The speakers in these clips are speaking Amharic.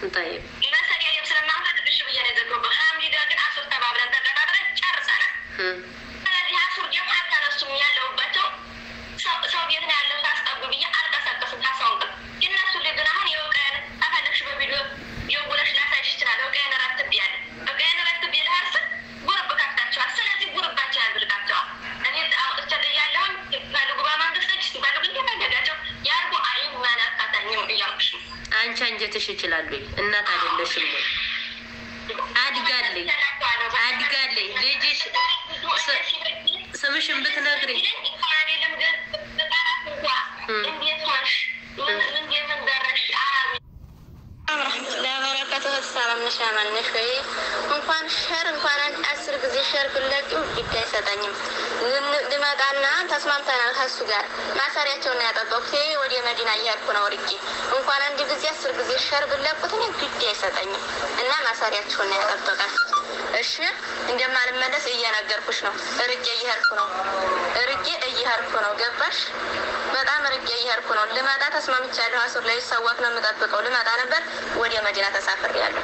طيب መሰሪያም ስለማንፈት እሺ ብዬ ነው የዘገቡት። ሐምዲ ጋር ግን አሱር ተባብለን ተቀጣጥረን ጨርሰናል። እም፣ ስለዚህ አሱር ደግሞ አታነሱም ያለሁባቸው ሰው- ሰው ቤት ነው ያለው ሳስጠጉ ብዬ አልቀሰቀስም። ታሳውን ግን እነሱ ላይ ግን አሁን የውቀን አፈለግሽ በቪዲዮ የውለሽ ላሳይሽ ይችላል። እውቀን ረትብ ያለ እውቀን ረትብ ያለ ጉርብ ከፍታቸዋል። ስለዚህ ጉርባቸው ያድርጋቸዋል። እኔ አውጥቼ ያለሁን ሲፈልጉ በመንግስት እጅ ሲፈልጉ እንደፈለጋቸው ያርጉ። አይመለከተኝም እያልኩሽ ነው። አንቺ አንጀትሽ ይችላሉ። እናት አይደለሽም ወይ? አድጋለኝ አድጋለኝ ልጅሽ ስ- ስምሽን ብትነግሪ ለበረከቱ ሰላምነሽ ያማነሽ ወይ እንኳን ሸር እንኳን አንድ አስር ጊዜ ሸር ብለቂው ግድ አይሰጠኝም። ልመጣና ተስማምተናል ከሱ ጋር ማሰሪያቸውን ያጠበቁት ይሄ ወደ መዲና እያልኩ ነው ርቄ እንኳን አንድ ጊዜ አስር ጊዜ ሸር ብለቁት እኔ ግድ አይሰጠኝም እና ማሰሪያቸውን ያጠበቃል። እሺ እንደማልመለስ እየነገርኩሽ ነው። ርቄ እየሄድኩ ነው። ርቄ እየሄድኩ ነው። ገባሽ? በጣም ርቄ እየሄድኩ ነው። ልመጣ ተስማምቻለሁ። አሱር ላይ ሰዋት ነው የምጠብቀው። ልመጣ ነበር ወደ መዲና ተሳፍሬያለሁ።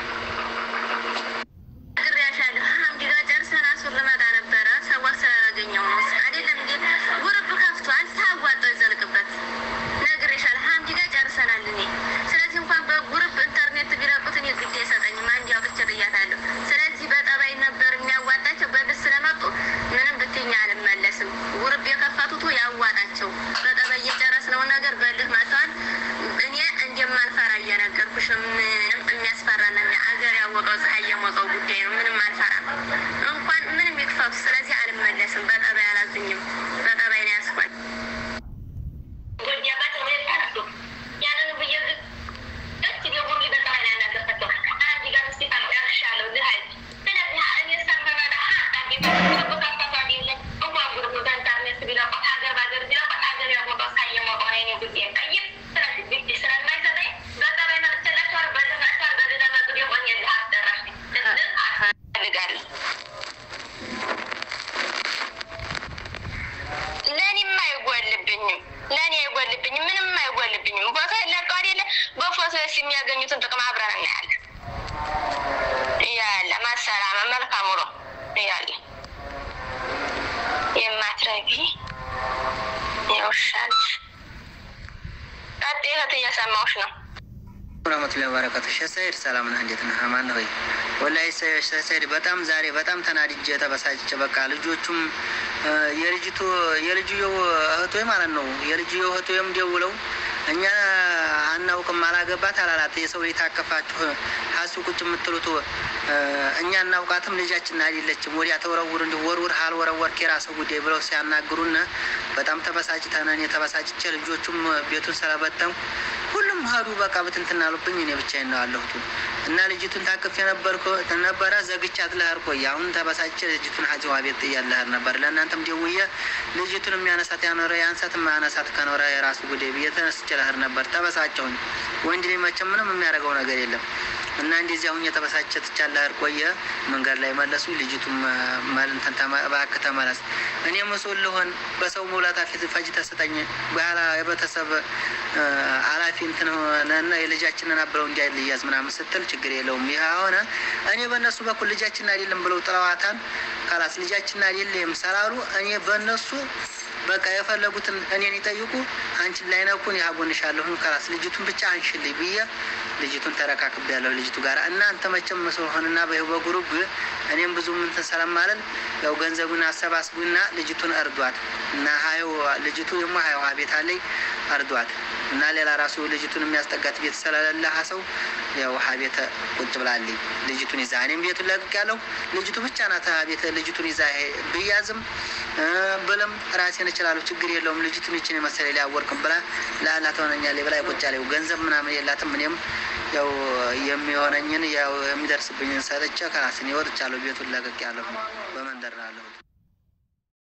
ነግሬያሻለሁ። ሐምዲ ጋር ጨርሰን አሱር ልመጣ ነበረ። ሰዋት ስላላገኘው ነው አይደለም እንዴ? ጉርብ ከፍቷል። ታዋጣው ይዘልቅበት ነግሬሻለሁ። ሐምዲ ጋር ጨርሰናል። እኔ ስለዚህ እንኳን በጉርብ ኢንተርኔት ቢለቁት እኔ ግድ አይሰጠኝም። አንድ አውጥቼ ብያታለሁ። ስለዚህ በጠባይ ነበር የሚያዋጣቸው። በልስ ስለመጡ ምንም ብትኛ አልመለስም። ጉርብ የከፈቱት ያዋጣቸው። በጠባይ የጨረስነውን ነገር በልህ መጥተዋል። እኔ እንደማልፈራ እየነገርኩሽ ነው። ምንም የሚያስፈራና አገር ያወቀው ፀሐይ የሞቀው ጉዳይ ነው። ምንም አልፈራም። እንኳን ምንም ይክፈቱ። ስለዚህ አልመለስም። በጠባይ አላዙኝም። በጠባይ ነው ያስኳል። እፈልጋለሁ ለእኔም አይጎልብኝም። ለእኔ አይጎልብኝም። ምንም አይጎልብኝም። ፎቶ ለቀው አይደለ በፎቶ ስ የሚያገኙትን ጥቅም አብረን እናያለን። እያለ ማሰላመ መልካም ውሎ እያለ የማትረቢ የውሻል ቀጥ እህት እየሰማሁሽ ነው። ረመቱላ በረከቱ ሸሰይድ ሰላም ነህ? እንዴት ነህ? አማን ነህ ወይ? ወላሂ ሰይድ በጣም ዛሬ በጣም ተናድጄ ተበሳጭቼ በቃ ልጆቹም የልጅቱ የልጅየው እህቶ ማለት ነው የልጅየው እህቶዬም ደውለው እኛ አናውቅም አላገባት አላላት የሰው ቤት አከፋችሁ ሀሱ ቁጭ የምትሉት እኛ እናውቃትም ልጃችን አይደለችም ወዲያ ተወረውር እንዲሁ ወርውር አልወረወርክ የራስህ ጉዳይ ብለው ሲያናግሩን በጣም ተበሳጭተን እኔ ተበሳጭቼ ልጆቹም ቤቱን ስለበተንኩ ሁሉም ሀዱ በቃ ብትንትና አሉብኝ። እኔ ብቻዬን ነው ያለሁት እና ልጅቱን ታቅፍ የነበርኩ ነበረ ዘግቻት ልሄድ ቆይ አሁን ተበሳጭቼ ልጅቱን ሀዚዋ ቤት ጥያት ልሄድ ነበር። ለእናንተም ደውዬ ልጅቱን የሚያነሳት ያኖረ ያንሳት የማያነሳት ከኖረ የራሱ ጉዳይ ብዬ ተነስቼ ልሄድ ነበር። ተበሳጨሁኝ። ወንድ ልጅ መቼም ምንም የሚያደርገው ነገር የለም እና እንደዚህ አሁን የተበሳጨ ትቻለ እህል ቆየ መንገድ ላይ መለሱ። ልጅቱም መልንተን እባክህ ተመለስ፣ እኔ መስል ልሆን በሰው መውላታ ፊት ፈጅ ተሰጠኝ በኋላ የቤተሰብ አላፊ እንትን ሆነና የልጃችንን አብረው እንዲያል ልያዝ ምናምን ስትል ችግር የለውም። ይህ ሆነ እኔ በእነሱ በኩል ልጃችን አይደለም ብለው ጥለዋታን ካላስ ልጃችን አይደለም ሰላሉ እኔ በእነሱ በቃ የፈለጉትን እኔን ይጠይቁ፣ አንቺን ላይነኩን ያጎንሻለሁ ካላስ ልጅቱን ብቻ አንሽልኝ ብዬ ልጅቱን ተረካክብ ያለው ልጅቱ ጋር እናንተ መቼም መስሎ ሆንና በይሁ በጉሩብ እኔም ብዙ ምንትን ስለማለን ያው ገንዘቡን አሰባስቡና ልጅቱን እርዷት እና ሀዩ ልጅቱ ደግሞ ሀዩ ቤት አለኝ እርዷት እና ሌላ ራሱ ልጅቱን የሚያስጠጋት ቤት ስለሌለ ሰው ያው ሀቤተ ቁጭ ብላልኝ ልጅቱን ይዛ እኔም ቤቱን ለቅቅ ያለው ልጅቱ ብቻ ናት ቤት ልጅቱን ይዛ ብያዝም ብልም ራሴን እችላለሁ፣ ችግር የለውም። ልጅቱን ይችን የመሰለ ሊያወርቅም ብላ ለአላ ትሆነኛለች ብላ ቁጭ ያለው ገንዘብ ምናምን የላትም። እኔም ያው የሚሆነኝን ያው የሚደርስብኝን ሰጥቼ ከራስን ይወጥቻለሁ። ቤቱን ለቅቅ ያለሁ በመንደር ነው ያለሁት።